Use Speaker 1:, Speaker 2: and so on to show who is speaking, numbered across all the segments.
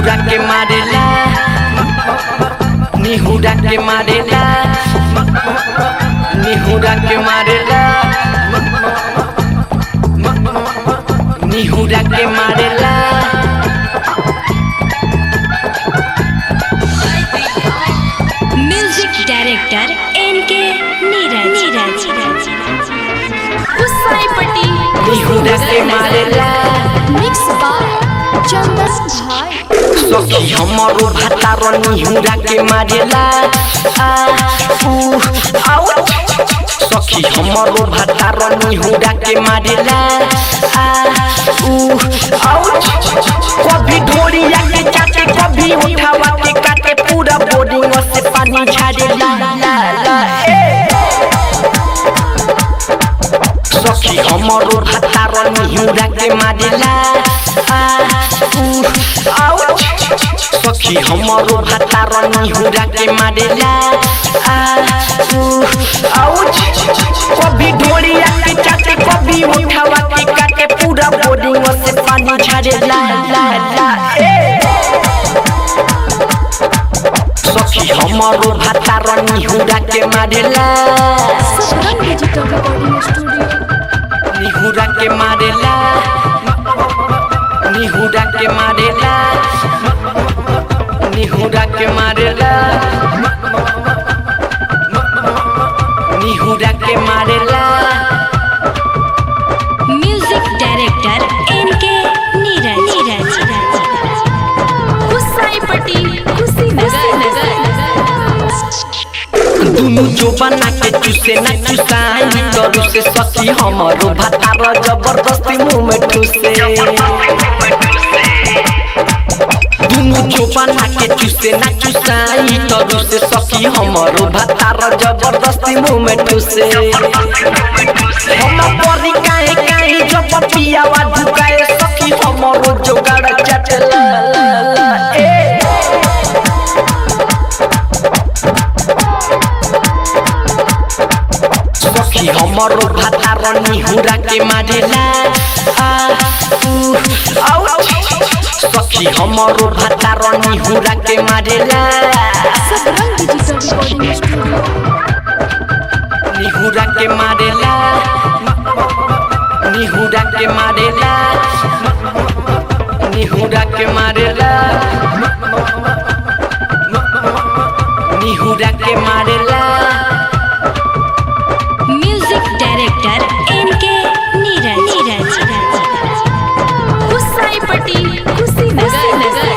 Speaker 1: निहुरा के मारेला निहुरा के मारेला निहुरा के मारेला निहुरा के मारेला
Speaker 2: म्यूजिक डायरेक्टर एन के नीरज नीरज
Speaker 3: गुस्साईपट्टी
Speaker 1: निहुरा के मारेला
Speaker 3: मिक्स बाय चंदन भाई
Speaker 1: सखी हमरो भातार निहुरा के मारेला आ उ आउ सखी हमरो भातार निहुरा के मारेला आ उ आउ कभी ढोलिया के चाटे कभी उठावा के काटे पूरा बॉडी से पानी झाड़ेला ला ला ए सखी हमरो भातार निहुरा के मारेला आ उ आउ सखी हमरो भातार निहुरा के मारेला आ उ आउ कभी ढोलिया के चाटे कभी उठावा के काटे पूरा बॉडी से पानी झाड़ेला ला ला ए सखी हमरो भातार निहुरा के मारेला
Speaker 3: सदरन डिजिटल रिकॉर्डिंग स्टूडियो
Speaker 1: निहुरा के मारेला निहुरा के मारेला निहुरा के मारेला निहुरा के मारेला
Speaker 2: म्यूजिक डायरेक्टर एन के नीरज नीरज
Speaker 3: गुस्साईपट्टी खुशी नगर
Speaker 1: दुनु जो बना के चुसे ना चुसाई करू से सखी हमरो भातार जबरदस्ती मुंह में ठुसे दुनु जो बना के चुसे ना चुसाई करू से सखी हमरो भातार जबरदस्ती मुंह में ठुसे हम परी काहे काहे जब पियावा झुकाए सखी हमरो जोगाड़ चटला ला ला ए सखी हमरो भातार निहुरा के मारेला आ उ आउ सखी हमरो भातार निहुरा के मारेला
Speaker 3: सदरन डिजिटल रिकॉर्डिंग स्टूडियो
Speaker 1: निहुरा के मारेला निहुरा के मारेला निहुरा के मारेला निहुरा के मारेला
Speaker 2: म्यूजिक डायरेक्टर एन के नीरज नीरज
Speaker 3: गुस्साईपट्टी खुशी नगर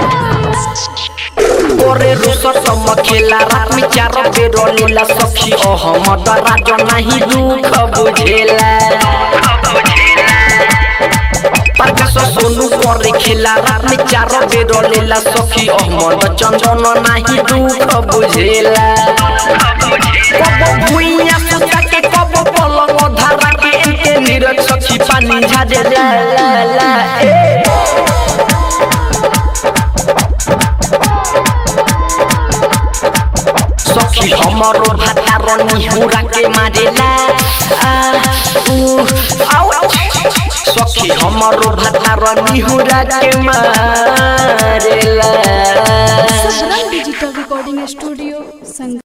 Speaker 1: ओरे रुसर सम खेला रात में चार बेर लीला सखी ओ हम राज नहीं दुख बुझेला प्रकाश सोनू करे खेला रात में चार बेर लीला सखी ओ मन चंदन नहीं दुख बुझेला कब भुइया सुता के कब पलंग धारा के इनके नीरज सखी पानी झाड़े ला ला ला ए सखी हमरो भातार निहुरा के मारेला आ उ आउ सखी हमरो भातार निहुरा के मारेला
Speaker 3: सदरन डिजिटल रिकॉर्डिंग स्टूडियो संग